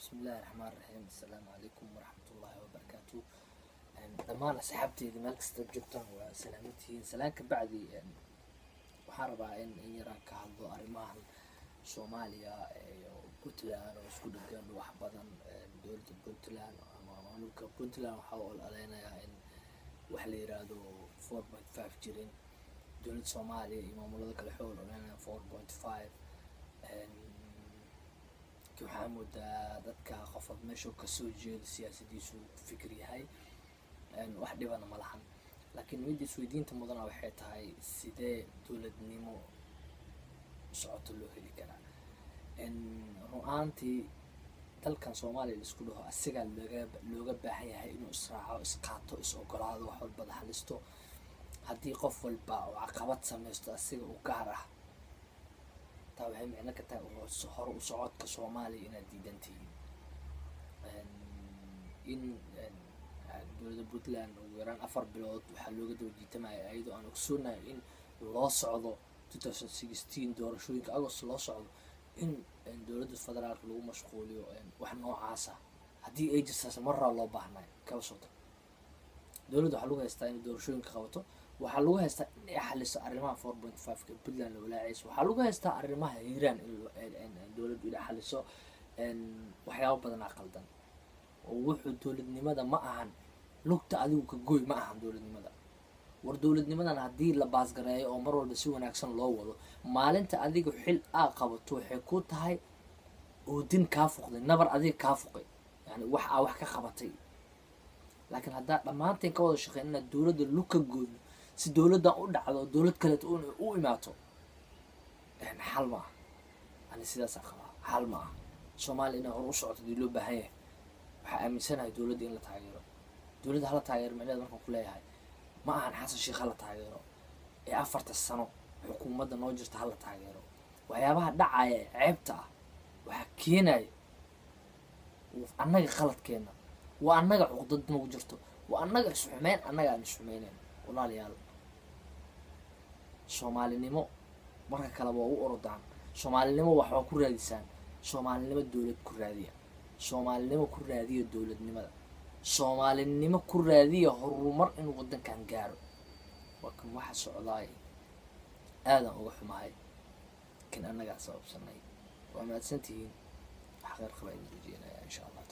bismillahi raxmaan raxiim assalaamu calaykum waraxmatullaahi wabarakaatu dhammaan asxaabteeda meel kasta joogtaan waa salaamantihiin salaan ka bacdi waxaan rabaa in in yaraan ka hadlo arrimahan soomaaliya iyo puntland oo isku dhegan wax badan dowladda puntland ama maamulka puntland waxaa u ololeynayaa in wax la yiraahdo four point five jirin dowladda soomaaliya iyo maamulada kale waxay ololeynayaan four point five waxaa moodaa dadka qofood meesha kasoo jeedo siyaasadiisu fikir yahay wax dhibana ma lahan laakiin midda isweydiinta mudana waxay tahay sidee dowladnimo socoto loo heli karaa run-aantii dalkan soomaaliya laisku dhaho asigaa looga looga baahan yahay inuu israaco isqaato is ogolaado wax walbada halisto haddii qof walba oo caqabad sameysto asiga u gaar ah taa waxay micno ka tahay hore u socodka soomaaliya inaad diidan tihiin in dowladda puntland ugu yaraan afar bilood waxaa looga daba jiitamaya ayadoo aan ogsoonahay in loo socdo two thousand sixteen doorashooyinka agost loo socdo in dowladda federaalka lagu mashquuliyo wax noocaasa haddii ay jirtaas maraa loo baahnay kaba sota dowladda waxaa lagu haystaa inay doorashooyinka qabato waxaa lagu haystaa in ay xaliso arrimaha four point fiveka puntland la walaacayso waxaa lagu haystaa arrimaha hiiraan in dowladdu inay xaliso waxyaabo badanaa qaldan oo wuxuu dowladnimada ma ahan lugta adigu ka goy ma ahan dowladnimada war dowladnimadan haddii la baasgareeyo oo mar walba si wanaagsan loo wado maalinta adiga xil aa qabato waxay ku tahay oodin kaa fuqday nabar adiga kaa fuqay yani wax aa wax ka qabatay laakiin haddaa dhammaanteen ka wada shaqeyn inaad dowladda lug ka gooyno si dowladdan u dhacdo dowlad kaleeto u imaato xal ma ah ani sidaasaa qabaa xal ma ah soomaaliya inay hor u socoto dii loo baahan yahay waxaa aaminsanahay dowladda in la taageero dowladda hala taageero micneed markaan ku leeyahay ma ahan xasan sheekh hala taageero ee afarta sano xukuumadda noo jirta hala taageero waxyaabaha dhacaya ee ceebta ah waxaa keenaya annaga qaladkeena waa annaga cuqdad nagu jirto waa annaga isxumeyn annaga aan isxumeyneyn walaalayaal soomaalinimo marka kaleba waa u orodaan soomaalinimo waxbaa ku raadisaan soomaalinimo dowlad ku raadiya soomaalinimo ku raadiya dowladnimada soomaalinimo ku raadiya horumar inuu waddankan gaaro waa kan waxa socdaay aadan uga xumahay kan annagaa sababsanay waa mahadsantihiin wax qeyr qaba idin rajeenaya insha allah